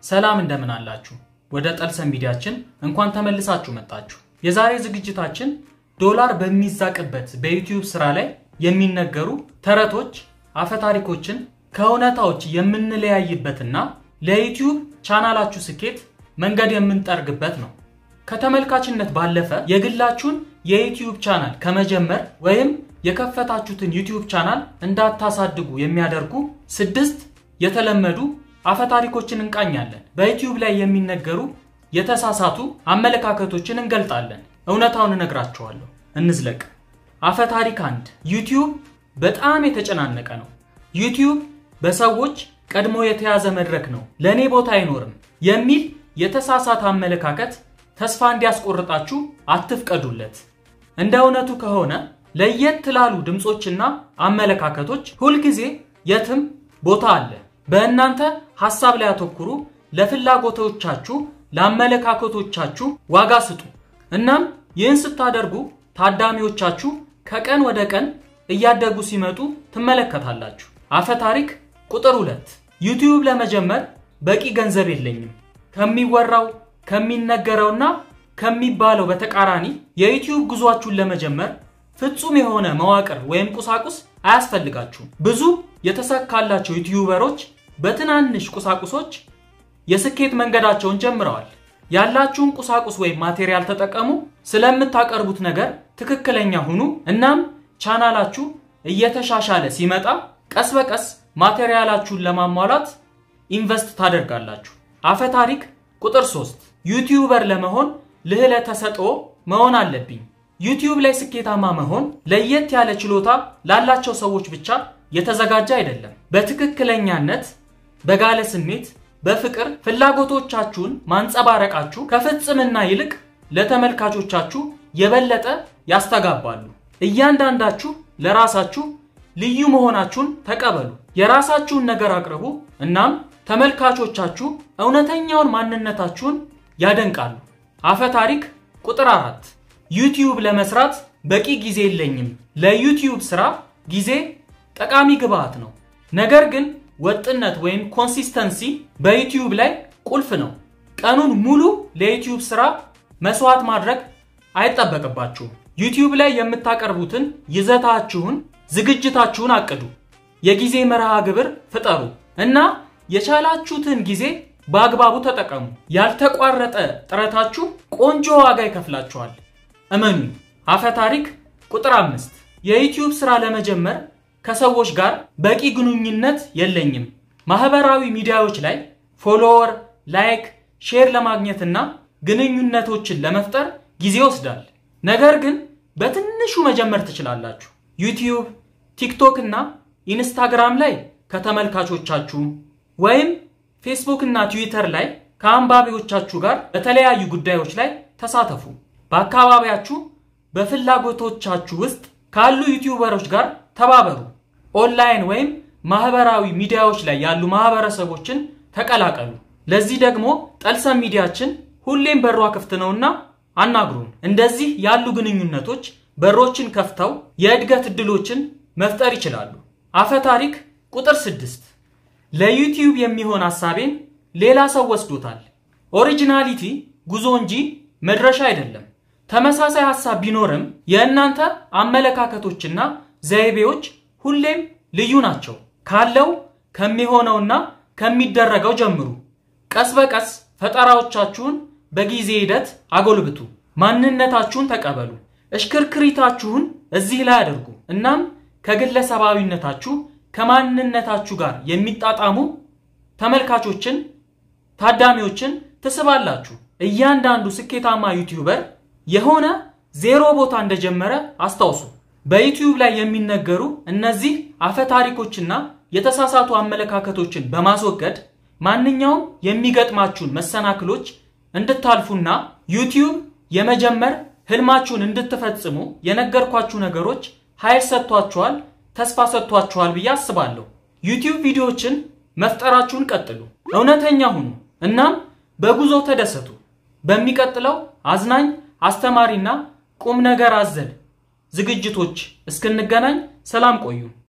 ሰላም እንደምን አላችሁ? ወደ ጠልሰን ሚዲያችን እንኳን ተመልሳችሁ መጣችሁ። የዛሬ ዝግጅታችን ዶላር በሚዛቅበት በዩቲዩብ ስራ ላይ የሚነገሩ ተረቶች፣ አፈታሪኮችን ከእውነታዎች የምንለያይበትና ለዩቲዩብ ቻናላችሁ ስኬት መንገድ የምንጠርግበት ነው። ከተመልካችነት ባለፈ የግላችሁን የዩቲዩብ ቻናል ከመጀመር ወይም የከፈታችሁትን ዩቲዩብ ቻናል እንዳታሳድጉ የሚያደርጉ ስድስት የተለመዱ አፈታሪኮችን እንቃኛለን። በዩቲዩብ ላይ የሚነገሩ የተሳሳቱ አመለካከቶችን እንገልጣለን። እውነታውን እነግራችኋለሁ። እንዝለቅ። አፈታሪክ አንድ ዩቲዩብ በጣም የተጨናነቀ ነው። ዩቲዩብ በሰዎች ቀድሞ የተያዘ መድረክ ነው፣ ለእኔ ቦታ አይኖርም የሚል የተሳሳተ አመለካከት ተስፋ እንዲያስቆርጣችሁ አትፍቀዱለት። እንደ እውነቱ ከሆነ ለየት ላሉ ድምፆችና አመለካከቶች ሁልጊዜ የትም ቦታ አለ። በእናንተ ሐሳብ ላይ አተኩሩ። ለፍላጎቶቻችሁ፣ ለአመለካከቶቻችሁ ዋጋ ስጡ። እናም ይህን ስታደርጉ ታዳሚዎቻችሁ ከቀን ወደ ቀን እያደጉ ሲመጡ ትመለከታላችሁ። አፈታሪክ ቁጥር ሁለት ዩቲዩብ ለመጀመር በቂ ገንዘብ የለኝም ከሚወራው ከሚነገረውና ከሚባለው በተቃራኒ የዩቲዩብ ጉዟችሁን ለመጀመር ፍጹም የሆነ መዋቅር ወይም ቁሳቁስ አያስፈልጋችሁም። ብዙ የተሳካላቸው ዩቲዩበሮች በትናንሽ ቁሳቁሶች የስኬት መንገዳቸውን ጀምረዋል። ያላችሁን ቁሳቁስ ወይም ማቴሪያል ተጠቀሙ። ስለምታቀርቡት ነገር ትክክለኛ ሁኑ። እናም ቻናላችሁ እየተሻሻለ ሲመጣ ቀስ በቀስ ማቴሪያላችሁን ለማሟላት ኢንቨስት ታደርጋላችሁ። አፈታሪክ ቁጥር 3 ዩቲዩበር ለመሆን ልህለ ተሰጥኦ መሆን አለብኝ። ዩቲዩብ ላይ ስኬታማ መሆን ለየት ያለ ችሎታ ላላቸው ሰዎች ብቻ የተዘጋጀ አይደለም። በትክክለኛነት በጋለ ስሜት በፍቅር ፍላጎቶቻችሁን ማንጸባረቃችሁ ከፍጽምና ይልቅ ለተመልካቾቻችሁ የበለጠ ያስተጋባሉ። እያንዳንዳችሁ ለራሳችሁ ልዩ መሆናችሁን ተቀበሉ። የራሳችሁን ነገር አቅርቡ። እናም ተመልካቾቻችሁ እውነተኛውን ማንነታችሁን ያደንቃሉ። አፈታሪክ ቁጥር አራት ዩቲዩብ ለመስራት በቂ ጊዜ የለኝም። ለዩቲዩብ ስራ ጊዜ ጠቃሚ ግብአት ነው። ነገር ግን ወጥነት ወይም ኮንሲስተንሲ በዩቲዩብ ላይ ቁልፍ ነው። ቀኑን ሙሉ ለዩቲዩብ ስራ መስዋዕት ማድረግ አይጠበቅባችሁም። ዩቲዩብ ላይ የምታቀርቡትን ይዘታችሁን፣ ዝግጅታችሁን አቅዱ። የጊዜ መርሃ ግብር ፍጠሩ እና የቻላችሁትን ጊዜ በአግባቡ ተጠቀሙ። ያልተቋረጠ ጥረታችሁ ቆንጆ ዋጋ ይከፍላችኋል። እመኑ። አፈታሪክ ቁጥር አምስት የዩቲዩብ ስራ ለመጀመር ከሰዎች ጋር በቂ ግንኙነት የለኝም። ማህበራዊ ሚዲያዎች ላይ ፎሎወር፣ ላይክ፣ ሼር ለማግኘትና ግንኙነቶችን ለመፍጠር ጊዜ ይወስዳል። ነገር ግን በትንሹ መጀመር ትችላላችሁ። ዩቲዩብ፣ ቲክቶክ እና ኢንስታግራም ላይ ከተመልካቾቻችሁ ወይም ፌስቡክ እና ትዊተር ላይ ከአንባቢዎቻችሁ ጋር በተለያዩ ጉዳዮች ላይ ተሳተፉ። በአካባቢያችሁ በፍላጎቶቻችሁ ውስጥ ካሉ ዩቲዩበሮች ጋር ተባበሩ። ኦንላይን ወይም ማህበራዊ ሚዲያዎች ላይ ያሉ ማህበረሰቦችን ተቀላቀሉ። ለዚህ ደግሞ ጠልሰን ሚዲያችን ሁሌም በሯ ክፍት ነውና አናግሩን። እንደዚህ ያሉ ግንኙነቶች በሮችን ከፍተው የእድገት እድሎችን መፍጠር ይችላሉ። አፈታሪክ ቁጥር ስድስት ለዩቲዩብ የሚሆን ሐሳቤን ሌላ ሰው ወስዶታል። ኦሪጂናሊቲ ጉዞ እንጂ መድረሻ አይደለም። ተመሳሳይ ሐሳብ ቢኖርም የእናንተ አመለካከቶችና ዘይቤዎች ሁሌም ልዩ ናቸው። ካለው ከሚሆነውና ከሚደረገው ጀምሩ። ቀስ በቀስ ፈጠራዎቻችሁን በጊዜ ሂደት አጎልብቱ። ማንነታችሁን ተቀበሉ። እሽክርክሪታችሁን እዚህ ላይ አድርጉ። እናም ከግለሰባዊነታችሁ ከማንነታችሁ ጋር የሚጣጣሙ ተመልካቾችን፣ ታዳሚዎችን ትስባላችሁ። እያንዳንዱ ስኬታማ ዩቲዩበር የሆነ ዜሮ ቦታ እንደጀመረ አስታውሱ። በዩቲዩብ ላይ የሚነገሩ እነዚህ አፈታሪኮችና የተሳሳቱ አመለካከቶችን በማስወገድ ማንኛውም የሚገጥማችሁን መሰናክሎች እንድታልፉና ዩቲዩብ የመጀመር ህልማችሁን እንድትፈጽሙ የነገርኳችሁ ነገሮች ኃይል ሰጥቷችኋል፣ ተስፋ ሰጥቷችኋል ብዬ አስባለሁ። ዩቲዩብ ቪዲዮዎችን መፍጠራችሁን ቀጥሉ፣ እውነተኛ ሁኑ፣ እናም በጉዞ ተደሰቱ። በሚቀጥለው አዝናኝ አስተማሪና ቁም ነገር አዘል ዝግጅቶች እስክንገናኝ ሰላም ቆዩ።